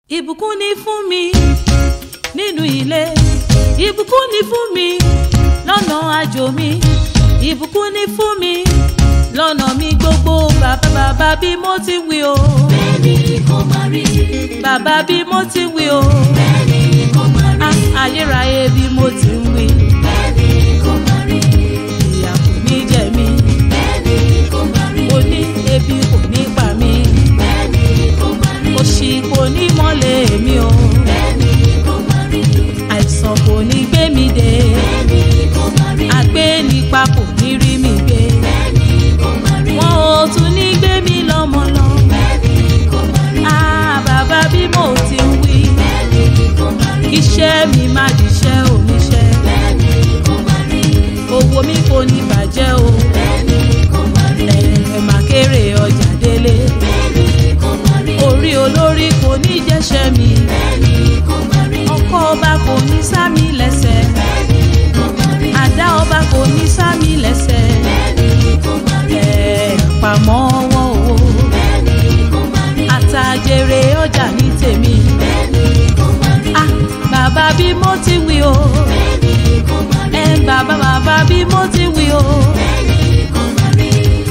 ìbùkún ni fún mi nínú ilé ìbùkún ni fún mi lọ́nà àjò mi ìbùkún ni fún mi lọ́nà mi gbogbo bàbá bàbá bí mo ti wí o bẹ́ẹ̀ni kò máa rí bàbá bí mo ti wí o bẹ́ẹ̀ni kò máa rí Ah, ayérayé bí mo ti ń wí bẹ́ẹ̀ni kò máa rí ìyà kò ní jẹ mí bẹ́ẹ̀ni kò máa rí mo ní ebi kò ní pa mí bẹ́ẹ̀ni kò máa rí òṣì kò ní mọ́lẹ̀ mi o bẹ́ẹ̀ni kò máa rí àìsàn kò ní gbé mi dé bẹ́ẹ̀ni kò máa rí àgbé nípa kò ní rí mi gbé bẹ́ẹ̀ni kò máa rí wọn ò tún ní gbé mi lọ́mọ lọ. bẹ́ẹ̀ni kò máa rí Ah, bàbá bí mo ti ń wí bẹ́ẹ̀ni kò máa rí iṣẹ́ mi má diṣẹ́ oníṣẹ́ bẹ́ẹ̀ni kò máa rí owó mi kò ní bàjẹ́ o bẹ́ẹ̀ni kò máa rí ẹ̀ má kéré ọjà délé bẹ́ẹ̀ni kò máa rí orí olórí kò ní jẹ́ṣẹ́ mi bẹ́ẹ̀ni kò máa rí ọkọ ọba kò ní sá mi lẹ́sẹ̀ bẹ́ẹ̀ni kò máa rí àdá ọba kò ní sá mi lẹ́sẹ̀ bẹ́ẹ̀ni kò máa rí ẹ̀ pàmò wọn o bẹ́ẹ̀ni kò máa rí àtàjèrè ọjà ní tèmi bẹ́ẹ̀ni kò máa rí ah bàbá bí mo ti wí o bẹ́ẹ̀ni kò máa rí ẹ bàbá bàbá bí mo ti wí o. bẹ́ẹ̀ni kò máa rí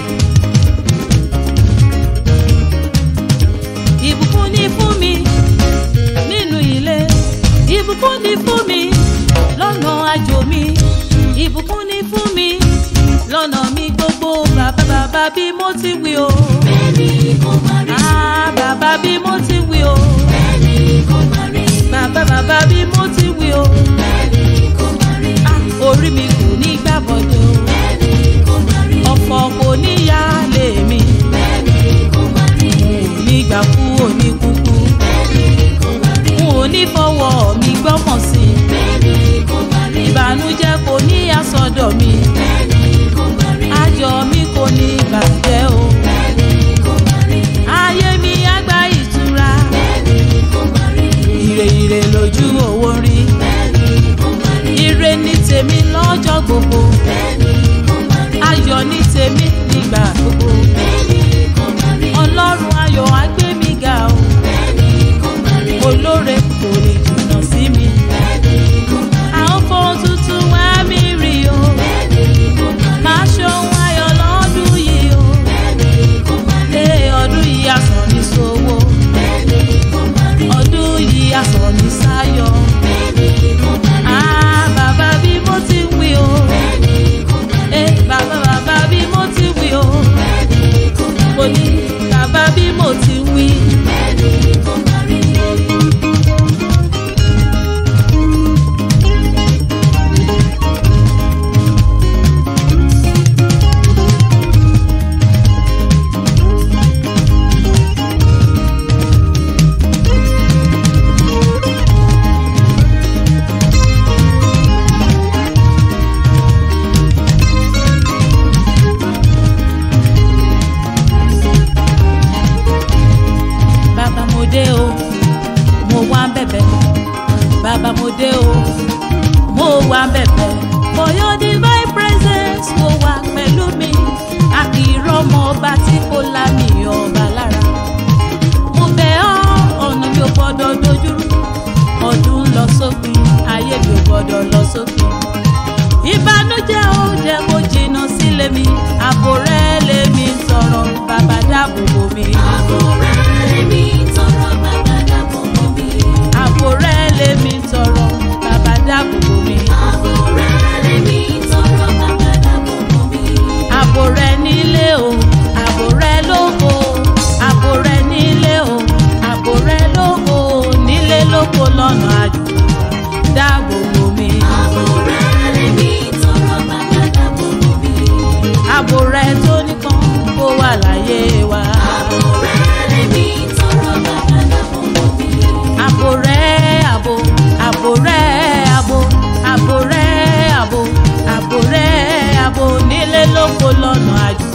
ìbùkún ni fún mi nínú ilé ìbùkún ni fún mi lọ́nà àjò mi ìbùkún ni fún mi lọ́nà mi gbogbo bàbá bàbá bí mo ti wí o. bẹ́ẹ̀ni kò máa rí Ah, bàbá bí mo ti wí o. bẹ́ẹ̀ni kò máa rí bàbá bàbá bí mo ti wí o. bẹ́ẹ̀ni kò máa rí Ah, orí mi kò ní gbàbọ̀dọ̀ o. bẹ́ẹ̀ni kò máa rí ọ̀fọ̀ kò ní yá lé mi. bẹ́ẹ̀ni kò máa rí nígbà kú òní kúkú. bẹ́ẹ̀ni kò máa rí n ò ní fọwọ́ mi gbọ́mọ̀ sí i. bẹ́ẹ̀ni kò máa rí ìbànújẹ́ kò ní àsọdọ̀ mi bẹ́ẹ̀ni kò máa rí ayọ̀ mi kò ní bàjẹ́ o bẹ́ẹ̀ni kò máa rí ayé mi á gba ìtura bẹ́ẹ̀ni kò máa rí ire ire lójú owó rí bẹ́ẹ̀ni kò máa rí ire ní tèmi lọ́jọ́ gbogbo bẹ́ẹ̀ni kò máa rí ayọ̀ ní tèmi nígbà gbogbo bẹ́ẹ̀ni kò máa rí ọlọ́run ayọ̀ á gbé mi ga o bẹ́ẹ̀ni kò máa rí olóore kò lè jìnnà sí mi bẹ́ẹ̀ni kò máa rí àwọn fóun tuntun wá mi rí o bẹ́ẹ̀ni kò máa rí máa ṣohun ayọ̀ lọ́dún yìí o bẹ́ẹ̀ni kò máa rí lé ọdún yìí àsàn ní sówó. bẹ́ẹ̀ni kò máa rí ọdún yìí aṣọ ní sáyọ. bẹ́ẹ̀ni kò máa rí Ah, bàbá bí mo ti ń wí o. bẹ́ẹ̀ni kò máa rí Eh, bàbá bàbá bí mo ti ń wí o. bẹ́ẹ̀ni kò máa rí Mo ní bàbá bí mo ti ń wí. bẹ́ẹ̀ni kò máa rí. Bàbá mo dé o, mo wá ń bẹ̀bẹ̀. Bàbá mo dé o, mo wá ń bẹ̀bẹ̀. For your divine presence mo wà pẹ̀lú mi. A kì í rọ́mọ ọba tí kò lámì ọba lára. Mo bẹ̀ ọ́, ọ̀nà mi ò gbọ́dọ̀ dojúrú. Ọdún ń lọ sópin, ayé mi ò gbọ́dọ̀ lọ sópin. Ìbànújẹ́ ó jẹ́ kó jìnnà sílé mi. Àbò rẹ̀ lèmi ń tọrọ, bàbá dáàbò bò mí. Àbò rẹ̀ mi tọrọ bàbá dàbò bò mí. àbò rẹ lèmi tọrọ bàbá dáàbò bò mí Àbò rẹ̀ mi tọrọ bàbá dàbò bò mí. àbò rẹ nílé o àbò rẹ lóko àbò rẹ nílé o àbò rẹ lóko nílé lóko lọ́nà àjò dáàbò bò mí Àbò rẹ̀ mi tọrọ bàbá dàbò bò mí. àbò rẹ tó nìkan kó wà láyé wa Àbò rẹ̀ mi tọrọ bàbá dàbò bò mí. àbò rẹ àbò àbò rẹ àbò àbò rẹ àbò àbò rẹ àbò nílé lóko lọ́nà àjò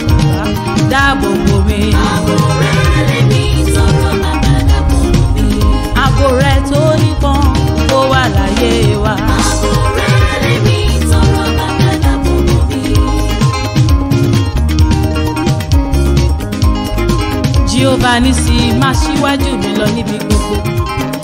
dáàbò bò mí. Àbò rẹ̀ mi tọrọ bàbá dàbò bò mí. àbò rẹ tó nìkan kó wà láyé wa. Àbò rẹ̀ mi tọrọ bàbá dàbò bò mí. Jehovah nisi máa ṣíwájú mi lọ níbi gbogbo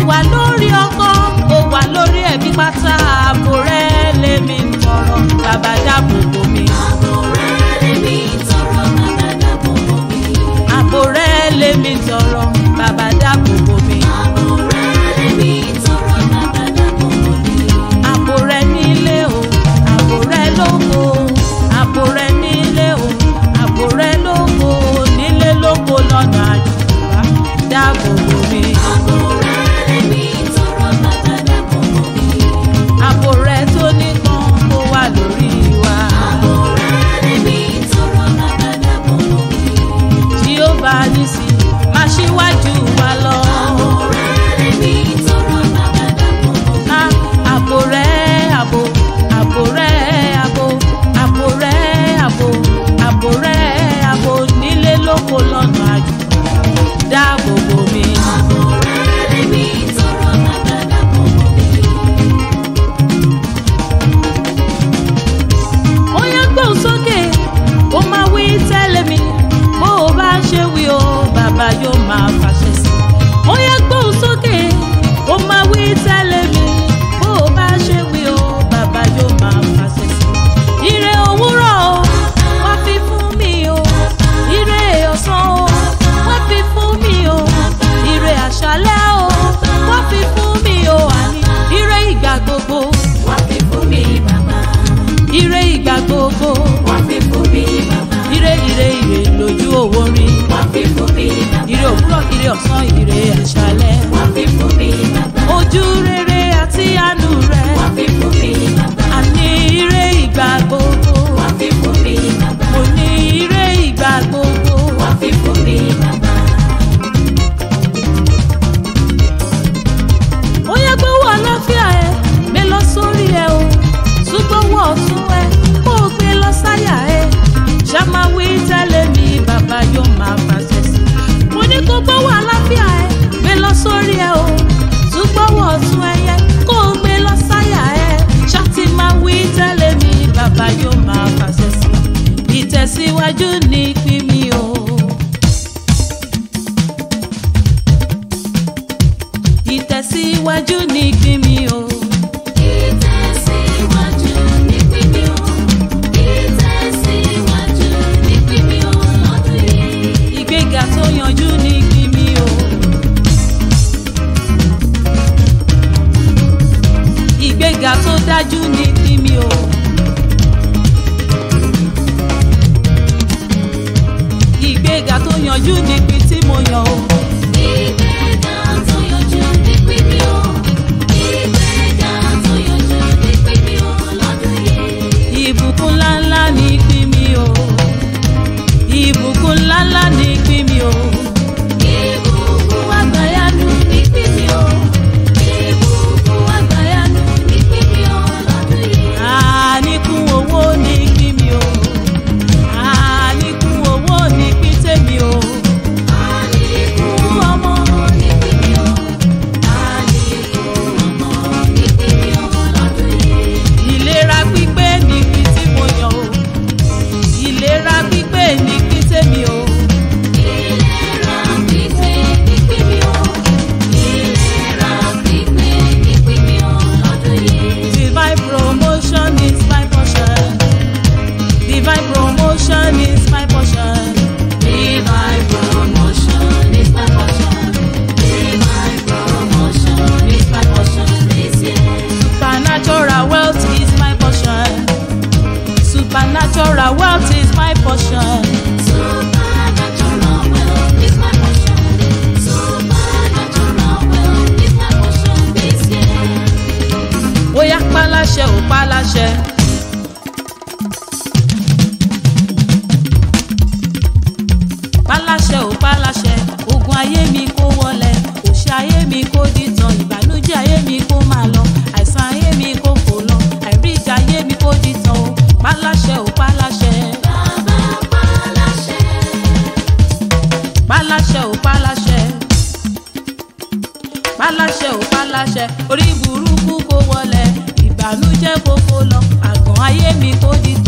wà lórí ọkọ ó wà lórí ẹbí pátá ààbò rẹ lèmi ń tọrọ bàbá dáàbò bò mí. Ààbò rẹ lèmi tọrọ bàbá dáàbò bò mí. ààbò rẹ lèmi ń tọrọ bàbá dáàbò bò mí. Ààbò rẹ lèmi tọrọ bàbá dáàbò bò mí. ààbò rẹ nílé o ààbò rẹ lóko ààbò rẹ nílé o ààbò rẹ lóko nílé lóko lọ́nà àjùbá dáàbò bò mí. Ààbò rẹ lèmi tọrọ bàbá dáàbò bò mí. ààbò rẹ tó nípọn kó wà lórí wa. Ààbò rẹ lèmi tọrọ bàbá dáàbò bò mí. tí ó bá ní sí máa ṣíwájú wa lọ. Ààbò rẹ lèmi tọrọ bàbá dáàbò bò mí. Á, ààbò rẹ ààbò ààbò rẹ ààbò ààbò rẹ ààbò ààbò rẹ ààbò nílé lóko lọ́nà àjò dáàbò bò mí. Ààbò rẹ lèmi tọrọ bàbá dáàbò bò mí. ó yá gbóhùn sókè ó máa wí tẹ́lẹ̀ mi bó o bá ṣe wí o bàbá yóò máa fàṣẹ sí i. ó yá gbóhùn sókè ó máa wí tẹ́lẹ̀ mi bó o bá ṣe wí o bàbá yóò máa fàṣẹ sí i. ire òwúrọ̀ o wá fi fún mi o ire ọ̀sán o wá fi fún mi o ire àṣálẹ́ o wá fi fún mi o àní ire ìgbà gbogbo Wá fi fún mi bàbá. ire ìgbà gbogbo Wá fi fún mi bàbá. ire ire ire lójú owó rí Wá fi fún mi bàbá. ire òwúrọ̀ ire ọ̀sán ire àṣálẹ́ Wá fi fún mi bàbá. ojú rere àti àánú rẹ Wá fi fún mi bàbá. àní ire ìgbà gbogbo Wá fi fún mi bàbá. mo ní ire ìgbà gbogbo Wá fi fún mi bàbá. ó yẹ gbówó àlàáfíà ẹ gbé lọ sórí ẹ o ṣùgbọ́wọ́ ọ̀tún ẹ kó o gbé lọ sáyà ẹ ṣàmáwí tẹ́lẹ̀ mi bàbá yóò máa fàṣẹ sí i mo ní kó gbówó àlàáfíà ẹ gbé lọ sórí ẹ o ṣùgbọ́wọ́ ọ̀tún ẹ yẹ kó o gbé lọ sáyà ẹ ṣáàtì máa wí tẹ́lẹ̀ mi bàbá yóò máa fàṣẹ sí i ìtẹ̀síwájú ní pín mi o. ìtẹ̀síwájú ní pín mi o. Ìtẹ̀síwájú ní pínpín o. Ìtẹ̀síwájú ní pínpín o lọ́dún yìí. ìgbéga tó yanjú ní pín mi o. ìgbéga tó dájú ní pín mi o. ìgbéga tó yanjú ní pín tí mo yàn o. Ìgbéga tó yọjú ní pínpín o. Ìgbéga tó yọjú ní pínpín o lọ́dún yìí. ìbùkún ńláńlá ní pín mi o. ìbùkún ńláńlá ní pín mi o. Ìbùkún àgbàyanu ní pínpín o. Ìbùkún àgbàyanu ní pínpín o lọ́dún yìí. àníkún owó ní pín mi o. àníkún owó ní pín tèmi o. Àlékún ọmọ ní pínpín o. Àlékún ọmọ ní pínpín o lọ́dún yìí. ìlera pípé ní pín tí mo yàn o. ìlera pípé ní pín tèmi o. Ìlera pípé ní pínpín o. Ìlera pípé ní pínpín o lọ́dún yìí. divine promotion is my portion. divine promotion is my portion. Divine promotion is my portion. Divine promotion is my portion this year. supernatural wealth is my portion. supernatural wealth is my portion. Supernatural wealth is my portion. Supernatural wealth is my portion this year. bóyá páláṣẹ ò páláṣẹ. páláṣẹ ò páláṣẹ ogun ayé mi kó wọlẹ̀ òṣì ayé mi kó dìtàn ìbànújẹ́ ayé mi kó máa lọ àìsàn ayé mi kó fò lọ àìríjà ayé mi kó dìtàn o páláṣẹ ò páláṣẹ. Bàbá paláṣẹ. páláṣẹ ò páláṣẹ páláṣẹ ò páláṣẹ orí burúkú kó wọlẹ̀ ìbànújẹ́ kó fò lọ àgàn ayé mi kó dìtàn.